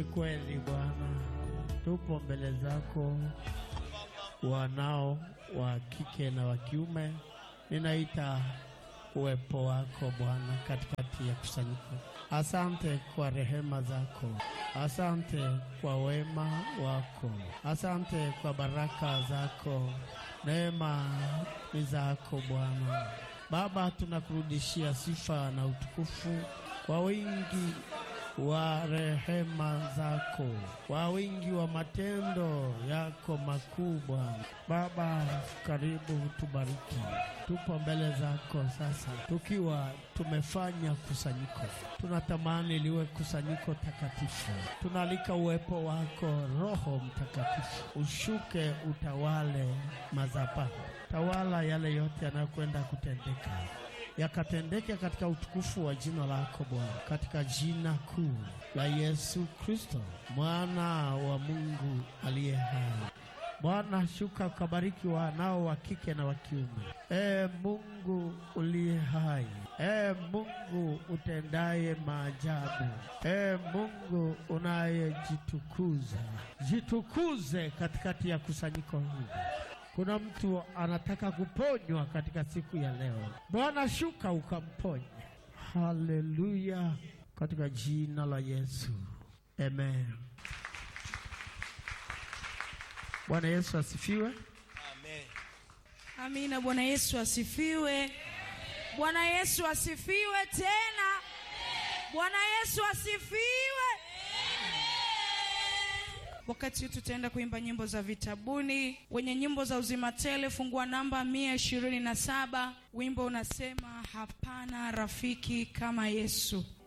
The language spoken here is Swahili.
Ni kweli Bwana, tupo mbele zako, wanao wa kike na wa kiume. Ninaita uwepo wako Bwana katikati ya kusanyiko. Asante kwa rehema zako, asante kwa wema wako, asante kwa baraka zako. Neema ni zako Bwana. Baba, tunakurudishia sifa na utukufu kwa wingi wa rehema zako, kwa wingi wa matendo yako makuu Bwana. Baba, karibu tubariki. Tupo mbele zako sasa, tukiwa tumefanya kusanyiko. Tunatamani liwe kusanyiko takatifu. Tunaalika uwepo wako Roho Mtakatifu ushuke, utawale madhabahu, tawala yale yote yanayokwenda kutendeka yakatendeke katika utukufu wa jina lako Bwana, katika jina kuu la Yesu Kristo mwana wa Mungu aliye hai. Bwana, shuka ukabariki wanao wa kike na wa kiume. E Mungu uliye hai, e Mungu utendaye maajabu, e Mungu unayejitukuza, jitukuze katikati ya kusanyiko hili. Kuna mtu anataka kuponywa katika siku ya leo. Bwana, shuka ukamponye. Haleluya, katika jina la Yesu, amen. Bwana Yesu asifiwe. Amen. Amina. Bwana Yesu asifiwe. Bwana Yesu asifiwe tena. Bwana Yesu asifiwe. Wakati huu tutaenda kuimba nyimbo za vitabuni. Wenye nyimbo za uzima tele, fungua namba mia ishirini na saba. Wimbo unasema hapana rafiki kama Yesu.